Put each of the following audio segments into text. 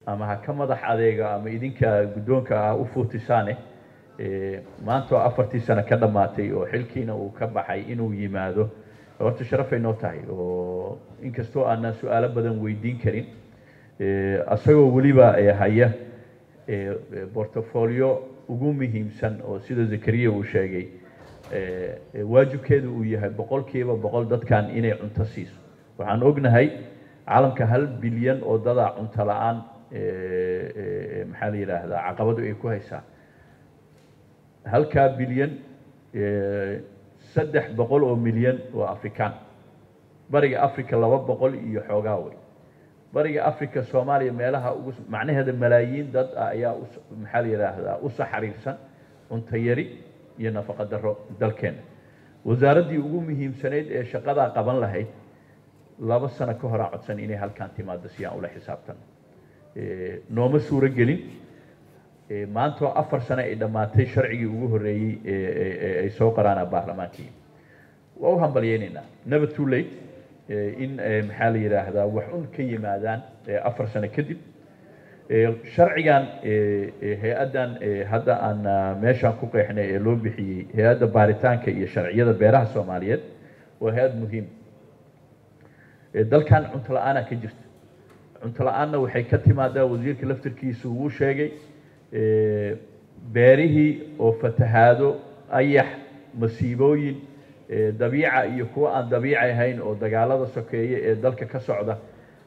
ama ha ka madax adeega ama idinka guddoonka ah u fuutisaane maanta oo afartii sano ka dhammaatay oo xilkiina uu ka baxay inuu yimaado horta sharafay noo tahay oo inkastoo aanan su-aalo badan weydiin karin isagoo weliba haya portfolio ugu muhiimsan oo sida zakariya uu sheegay waajibkeedu uu yahay boqolkiiba boqol dadkan inay cunto siiso waxaan ognahay caalamka hal bilyan oo dadaa cunto la-aan maxaa la yidhaahdaa caqabadu ay ku haysaa halkaa bilyan saddex boqol oo milyan waa afrikaan bariga africa laba boqol iyo xoogaa wey bariga africa soomaaliya meelaha ugu macnaheeda malaayiin dad ah ayaa maxaa la yidhaahdaa u saxariirsan cunto yari iyo nafaqo daro dalkeena wasaaraddii ugu muhiimsanayd ee shaqadaa qaban lahayd laba sano ka horaa codsan inay halkaan timaado si aan ula xisaabtano nooma suuro gelin maantoo afar sano ay dhammaatay sharcigii ugu horreeyey ay soo qoraana baarlamaankii waa u hambalyeynaynaa never too late in maxaa la yidhaahdaa wax un ka yimaadaan afar sano kadib sharcigan hay-addan hadda aan meeshaan ku qeexnay ee loo bixiyey hay-adda baaritaanka iyo sharciyada beeraha soomaaliyeed waa hay-ad muhiim dalkan cunto la-aanaa ka jirta cunto la-aanna waxay ka timaadaa wasiirka laftirkiisu wuu sheegay beerihii oo fatahaado ayax masiibooyin dabiica iyo kuwa aan dabiici ahayn oo dagaalada sokeeye ee dalka ka socda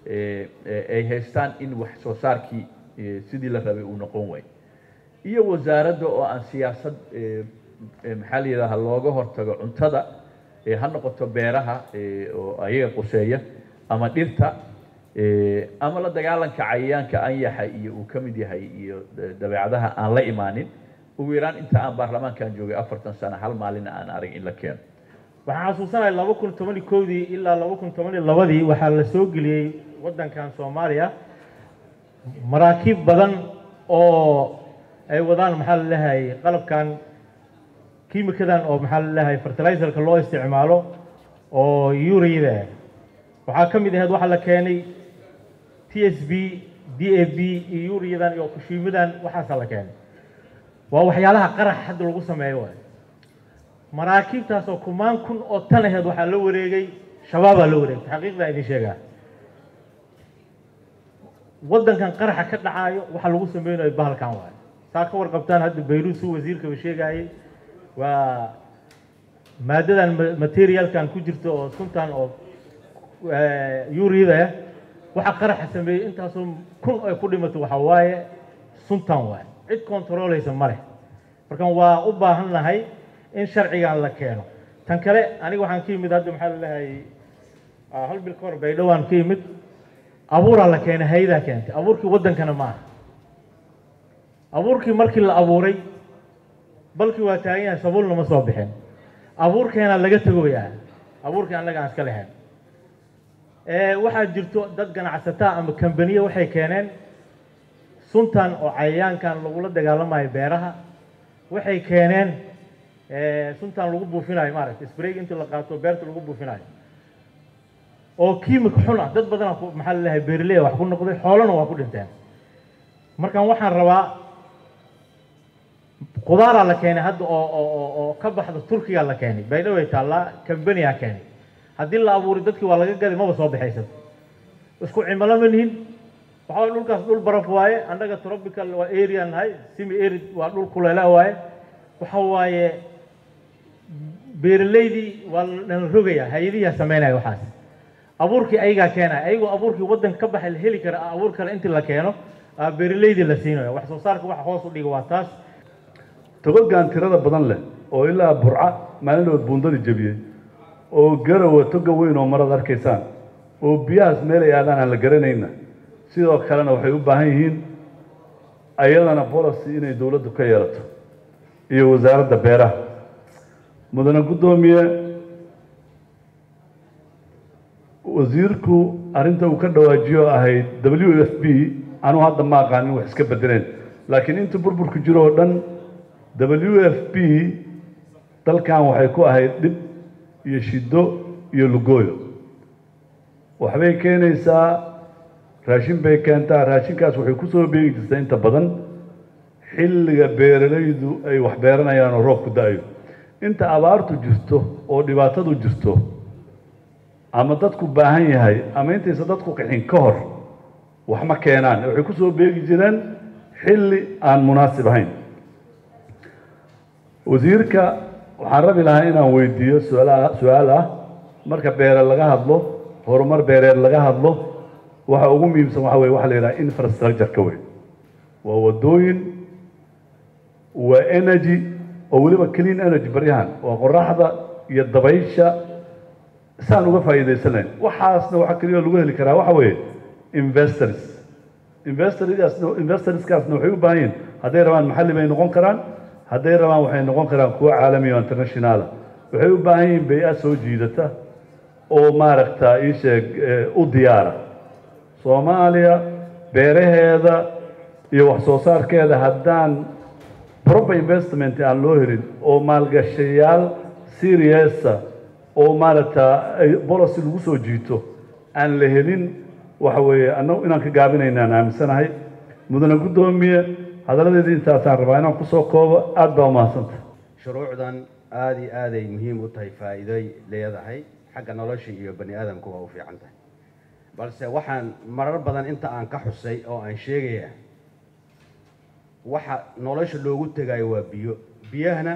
ay haystaan in wax soo saarkii sidii la rabay uu noqon waayo iyo wasaaradda oo aan siyaasad maxaa la yidhaha looga hortago cuntada ha noqoto beeraha oo ayaga quseeya ama dhirta ama la dagaalanka cayayaanka anyaxa iyo uu ka mid yahay iyo dabeecadaha aan la imaanin ugu yaraan inta aan baarlamaankan joogay afartan sano hal maalina aan arag in la keeno waxaan xasuusanahay laba kun toban iyo kowdii ilaa laba kun toban iyo labadii waxaa la soo geliyey waddankan soomaaliya maraakiib badan oo ay wadaan maxaa la leeyahay qalabkan kiimikadan oo maxaa la leeyahay fertilizerka loo isticmaalo oo urida waxaa ka mid ahayd waxaa la keenay t s b d a b iyo uriyadan iyo kushiimadan waxaasaa la keenay waa waxyaalaha qarax hadda lagu sameeyo waay maraakiibtaas oo kumaan kun oo tan aheed waxaa la wareegay shabaabaa la wareegtay xaqiiqdaa idin sheegaa waddankan qaraxa ka dhacaayo waxa lagu sameynayo bahalkan waayo saa ka warqabtaan hadda bayruud suu wasiirkaba sheegaayey waa maadadan materialkan ku jirto oo suntan oo urida waxa qaraxa sameeyey intaasoo kun ay ku dhimato waxa waaye suntan waaye cid controleysa ma leh markan waa u baahan nahay in sharcigan la keeno tan kale aniga waxaan ka yimid hadda maxaa laleeyahay hal bil ka hor baydhowaan ka yimid abuuraa la keenay hay-adaa keentay abuurkii waddankana ma aha abuurkii markii la abuuray balkii waa taagan yahay sabuulna ma soo bixin abuurkeena laga tagoyaa abuurkii annaga aan iska lahayn waxaa jirto dad ganacsataa ama kambaniya waxay keeneen suntan oo cayayaankan lagula dagaalamayo beeraha waxay keeneen suntan lagu buufinayo maaragta sprayg intii la qaato beerta lagu buufinayo oo kiimika xun ah dad badana maxaa la leeyahay beerleya wax ku noqday xoolana waa ku dhinteen markan waxaan rabaa khudaaraa la keenay hadda oo oo oo ka baxda turkiga la keenay baydhaway taallaa kambaniyaa keenay haddii la abuuray dadkii waa laga gaday maba soo baxaysato isku cimilo ma nihin waxaa waye dhulkaas dhul baraf waaye annaga tropical waa area nahay simi arid waa dhul kuleela waaye waxa waaye beeraleydii waa lana rogayaa hay-adihiyaa sameynaya waxaas abuurkii ayagaa keenaya ayagoo abuurkii waddanka ka baxay la heli kara abuur kale intii la keeno beeraleydii la siinayo wax soo saarka waxa hoos u dhiga waa taas togogaan tirada badan leh oo ilaa burca maalinood buundadii jebiyey oo garowa toga weyn oo marad arkaysaan oo biyahaas meelay aadaan aan la garanayna sidoo kalena waxay u baahan yihiin ayadana policy inay dowladdu ka yeelato iyo wasaaradda beeraha mudane guddoomiye wasiirku arrinta uu ka dhawaajiyo ahayd w f b anuu hadda ma aqaanin wax iska bedeleen laakiin inta burburku jiro oo dhan w f b dalkan waxay ku ahayd dhib iyo shiddo iyo lugooyo waxbay keenaysaa raashin bay keentaa raashinkaas waxay kusoo beegi jirtaa inta badan xilliga beeralaydu ay wax beeranayaan oo roobku da-ayo inta abaartu jirto oo dhibaatadu jirto ama dadku baahan yahay ama intaysa dadku qixin ka hor wax ma keenaan waxay kusoo beegi jireen xilli aan munaasib ahayn wasiirka waxaan rabi lahaa inaan weydiiyo suaala su-aal ah marka beere laga hadlo horumar beereed laga hadlo waxa ugu muhiimsan waxa weye waxa la yidhaha infrastructure-ka wey waa wadooyin waa energy oo weliba clean energy baryahan waa qoraxda iyo dabaysha saan uga faa'iidaysanayn waxaasna waxaa keliya lagu heli karaa waxa weeye investors investorskaasna investorskaasna waxay u baahan yihin hadday rabaan maxalli bay noqon karaan hadday rabaan waxay noqon karaan kuwo caalami o internationaala waxay u baahan yihiin bay-a soo jiidata oo maaragta ii sheeg u diyaara soomaaliya beeraheeda iyo wax soo saarkeeda haddaan proper investment aan loo helin oo maalgashayaal seriousa oo maaragta policy lagu soo jiito aan la helin waxa weeye annagu inaan ka gaabinayna aan aaminsanahay mudane guddoomiye hadaladeedii intaasaan rabaa inaan kusoo koobo aada baa umahadsanta shuruucdan aada iyo aaday muhiim u tahay faa'iidoy leedahay xagga nolosha iyo bani aadamku waa u fiican tahay balse waxaan marar badan inta aan ka xusay oo aan sheegaya waxa nolosha loogu tegayo waa biyo biyahana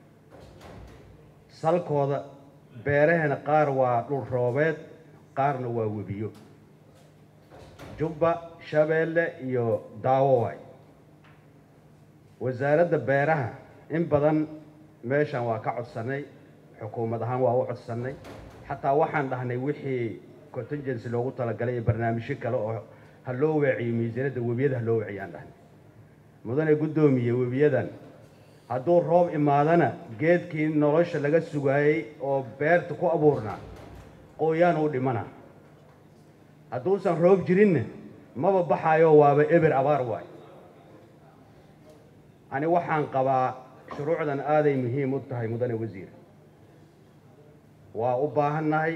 salkooda beerahana qaar waa dhul roobeed qaarna waa webiyo jubba shabeelle iyo daawo waay wasaaradda beeraha in badan meeshan waa ka codsannay xukuumad ahaan waa u codsannay xataa waxaan dhahnay wixii contingency loogu talagalay iyo barnaamijyo kale oo ha loo weeciyo miisaaniyadda webiyada ha loo weeciyo aan dhahnay mudane guddoomiye webiyadan hadduu roob imaadana geedkii nolosha laga sugaayey oo beerta ku abuurnaa qooyaan uu dhimana hadduusan roob jirinna maba baxaayo waaba eber abaar waay ani waxaan qabaa shuruucdan aaday muhiim u tahay mudane wasiir waa u baahannahay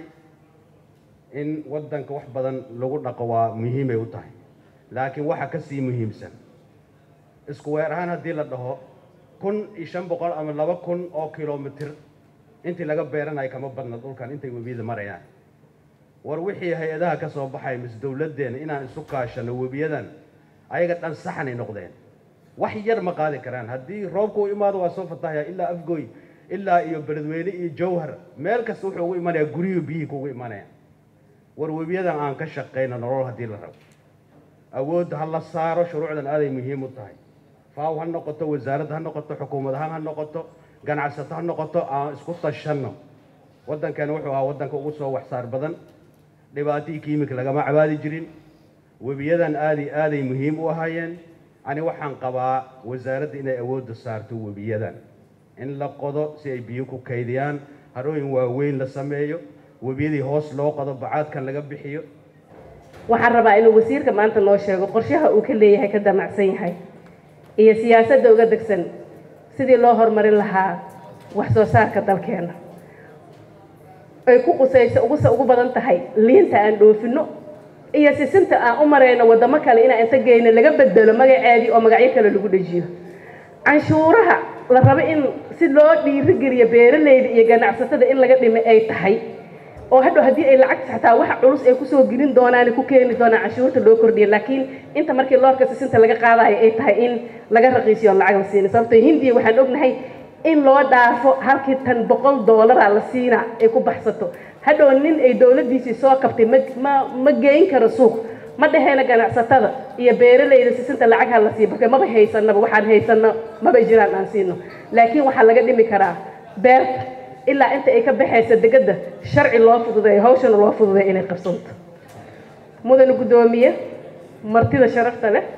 in waddanka wax badan lagu dhaqo waa muhiimay u tahay laakiin waxa ka sii muhiimsan isku weer ahaan haddii la dhaho kun iyo shan boqol ama laba kun oo kilomitir intii laga beeranayo kama badna dhulkan intay webiyada marayaan war wixii hay-adaha ka soo baxay mise dowladdeena inaan isu kaashano webiyadan ayaga dhan saxanay noqdeen wax yar ma qaadi karaan haddii roobka u imaado waa soo fatahaya ilaa afgoy ilaa iyo beledweyne iyo jawhar meel kasta wuxuu ugu imanayaa guriyuu biyihii kugu imanayaan war webiyadan aan ka shaqayno nolol haddii la rabo awoodda ha la saaro shuruucdan aaday muhiim u tahay faaw ha noqoto wasaaradda ha noqoto xukuumad ahaan ha noqoto ganacsato ha noqoto aan isku tashanno waddankeena wuxuu ahaa waddanka ugu soo waxsaar badan dhibaatihii kiimika lagama cabaadi jirin webiyadan aaday aaday muhiim u ahaayeen ani waxaan qabaa wasaaradda inay awoodda saarto webiyadan in la qodo si ay biyo ku kaydiyaan harooyin waaweyn la sameeyo webiyadii hoos loo qodo bacaadkan laga bixiyo waxaan rabaa inuu wasiirka maanta noo sheego qorshaha uu ka leeyahay ka damacsan yahay iyo siyaasadda uga degsan sidii loo horumarin lahaa wax soo saarka dalkeena ay ku qusayso ugusa ugu badan tahay liinta aan dhoofino iyo sisinta aan u marayno waddamo kale inaan inta geyno laga bedelo magaceedii oo magacyo kale lagu dhejiyo canshuuraha la rabo in si loo dhiirigeliyo beeralayda iyo ganacsatada in laga dhimo ay tahay oo hadhow haddii ay lacagta xataa waxa culus ay kusoo gelin doonaan ku keeni doonaan canshuurta loo kordhiya laakiin inta markii loorka sisinta laga qaadayo ay tahay in laga raqiisiyo on lacag la siina sababtoo hindiya waxaan ognahay in loo dhaafo halkii tan boqol doolara la siina ay ku baxsato hadhow nin ay dowladdiisii soo kabtay ma ma ma geyn karo suuq ma dhaheena ganacsatada iyo beeralayda sisinta lacag ha la siiyo marka maba haysanaba waxaan haysano maba jiraan aan siino laakiin waxaa laga dhimi karaa beerta ilaa inta ay ka baxaysa degada sharci loo fududeeyo hawshana loo fududeeyo inay qabsanto mudane guddoomiye martida sharafta leh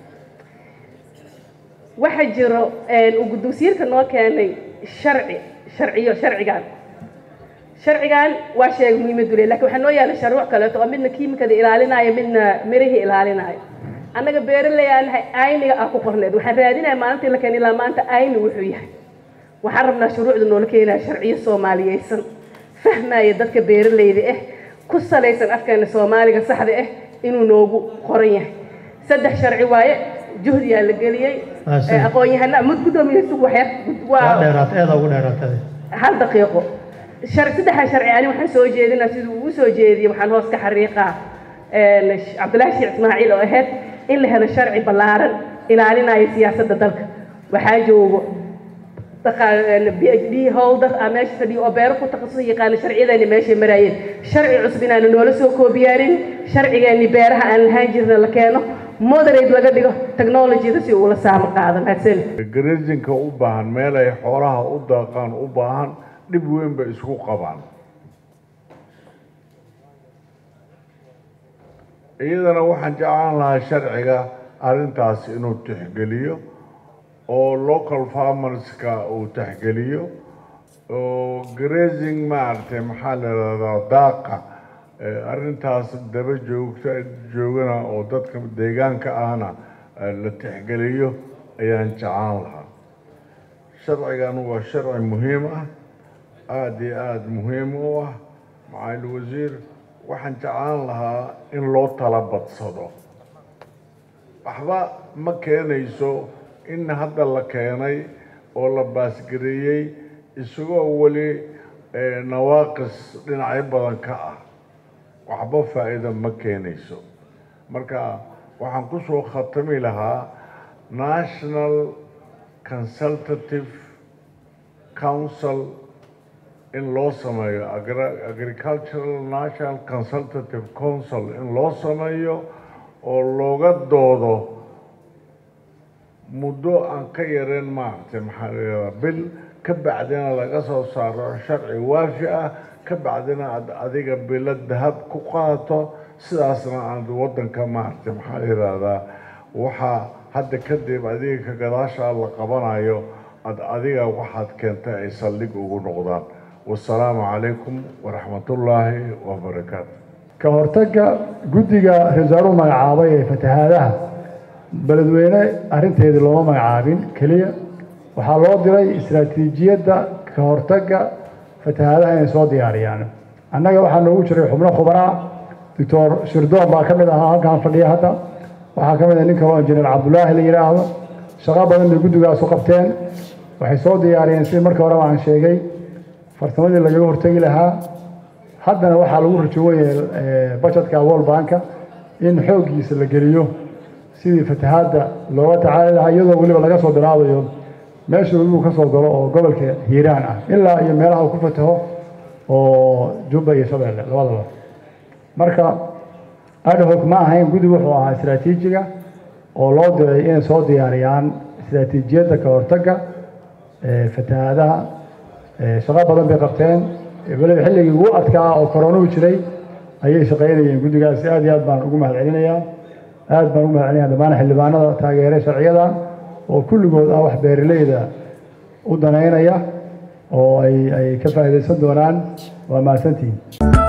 waxaa jiro uu guddoonsiirka noo keenay sharci sharciyo sharcigan sharcigan waa sheegay muhiimadu le lakin waxaa noo yaala sharuuc kaleeto oo midna kiimikada ilaalinaayo midna mirihii ilaalinaayo annaga beeraley aan nahay ayniga ah ku qorneed waxaan raadinaya maalintii la keen ilaa maanta ayni wuxuu yahay waxaan rabnaa shuruucda noola keenaya sharciyo soomaaliyeysan fahmaya dadka beeralayda ah ku salaysan afkeena soomaaliga saxda ah inuu noogu qoran yahay saddex sharci waaye juhdiyaa la geliyey Ah, si. Eh, aqoon-yahana mud guddoomiye sug waxyar waa dheeraatay aada ugu dheeraatay hal daqiiqo shar saddexda sharci ani waxaan soo jeedinaa siduu ugu soo jeediyey waxaan hoos ka xariiqaa een, sh- cabdilaahi sheekh ismaaciil oo ahayd in la helo sharci ballaaran ilaalinaya siyaasadda dalka waxaa joogo b h d holder aa meesha fadhiyo oo beero ku takhasus yaqaana sharciyadeeni meeshay maraayeen sharci cusub inaanu noola soo koobiyaarin sharcigeeni beeraha aan lahaan jirna la keeno moderate laga dhigo technologyada si uu la saamo qaado mahadsan garasinka u baahan meel ay xoolaha u daaqaan u baahan dhib weyn bay isku qabaan iyadana waxaan jeclaan lahaa sharciga arrintaas inuu tixgeliyo oo local farmerska uu tixgeliyo oo grazing maaragtay maxaa la yidhahdaa daaqa eh, arrintaas daba joogta joogana oo dadka deegaanka ahna eh, la tixgeliyo ayaan jeclaan lahaa sharcigan waa sharci muhiim ah aada iyo aada muhiim u ah macaali wasiir waxaan jeclaan lahaa in loo tala badsado waxba ma keenayso in hadda la keenay oo la baasgareeyey isagoo weli eh, nawaaqis dhinacyo badan ka ah waxba faa'iido ma keenayso marka waxaan ku soo khatami lahaa national consultative council in loo sameeyo Agri- agricultural national consultative council in loo sameeyo oo looga doodo muddo aan ka yareen maaragtay maxaa la yidhahdaa bil ka bacdina laga soo saaro sharci waafi ah ka bacdina aad adiga bilo dahab ku qaato sidaasna aad waddanka maaragtay maxaa la yidhahdaa waxaa hadda kadib adiga ka gadaashaa la qabanayo aad adiga waxaad keentay ay saldhig ugu noqdaan wasalaamu calaykum waraxmatullaahi wabarakaatu ka hortagga guddiga ra-iisul magacaabay ee fatahaadaha beledweyne arrinteedii looma magacaabin keliya waxaa loo diray istaraatiijiyadda ka hortagga fatahaadaha inay soo diyaariyaan annaga waxaa noogu jiray xubno khubaraa doctor shirdoon baa ka mid ahaa halkaan fadhiya hadda waxaa ka mid ah nin kaloo injineer cabdulaahi la yidhaahdo shaqo badan bay guddigaasu qabteen waxay soo diyaariyeen sidii markii horeba aan sheegay farsamadii lagaga hortegi lahaa haddana waxaa lagu rajoowayahay bajetka world banka in xooggiisa la geliyo sidii fatahaadda looga tacaali lahaa iyadoo weliba laga soo bilaabayo meesha webigu ka soo galo oo gobolka hiiraan ah ilaa iyo meelaha uu ku fataho oo jubba iyo shabeelle labadaba marka adhoc ma ahayn guddi wuxuu ahaa istaraatiijiga oo loo diray inay soo diyaariyaan istaraatiijiyadda ka hortagga ee fatahaadaha ee shaqo badan bay qabteen weliba xilligii ugu adkaa oo koronuhu jiray ayay shaqaynayeen guddigaasi aad iyo aad baan ugu mahad celinayaa aad baan ugu mahad celinaya dhammaan xildhibaanada taageeray sharciyadan oo kulligood ah wax beeraleyda u danaynaya oo ay ay ka faa'iidaysan doonaan waa mahadsantihiin